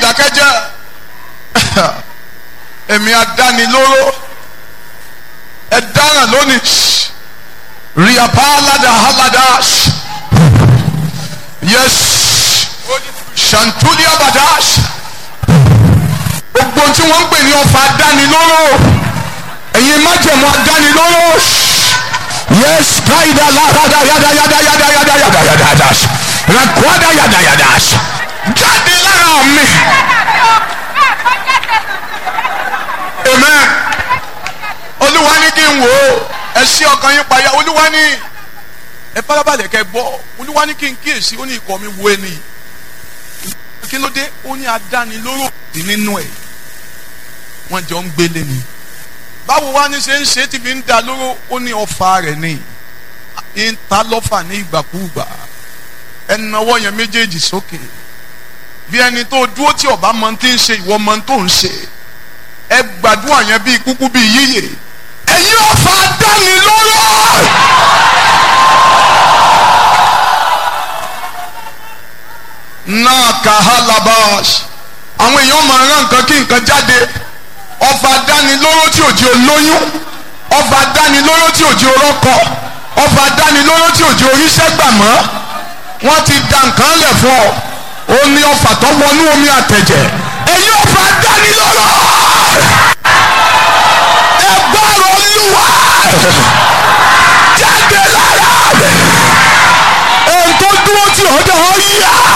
dákẹ́jẹ́ èmi adánilóró ẹ dáràn lónìí riapa alada alada yes shantulia badash gbogbo tí wọ́n ń pè ní ọfà adánilóró ẹ̀yin májẹ̀mú adánilóró yes kaida larada yada yada yada yada yada yada yada rakwada yada yada jáde lára mi amen olúwa ní kí n wò ó ẹ ṣí ọkàn yín payá olúwa ní ẹ farabalẹ̀ kẹ́ gbọ́ olúwa ní kí n kíyèsí ó ní ikọ̀ mi wo ẹni kí ló dé ó ní adánilóró sí nínú ẹ̀ wọ́n jọ ń gbélé ni báwo wá ní ṣe ń ṣe tí fi ń da lóró ó ní ọfà rẹ̀ ní ń ta lọ́fà ní ìgbàkúùgbà ẹnáwó yẹn méjèèjì sókè bí ẹni tó dúró tí ọba mọ tí ń ṣe ìwọ mọ tó ń ṣe ẹ gbàdúrà yẹn bíi kúkú bíi yíyè ẹ̀yin ọfà dánilóró. náà kàhálàbàṣ àwọn èèyàn máa rán nǹkan kí nǹkan jáde ọfà dánilóró tí òjì olóyún ọfà dánilóró tí òjì orọ́kọ ọfà dánilóró tí òjì oríṣẹ́ gbà mọ́ wọ́n ti da nǹkan lẹ̀ fún ọ ó ní ọfà tó wọnú omi àtẹ̀jẹ̀ èyí ọfà dánilóró ẹ gbọ́rọ̀ olúwa jáde lára rẹ̀ ohun tó dúró tí ọ̀dọ̀ ọ yá.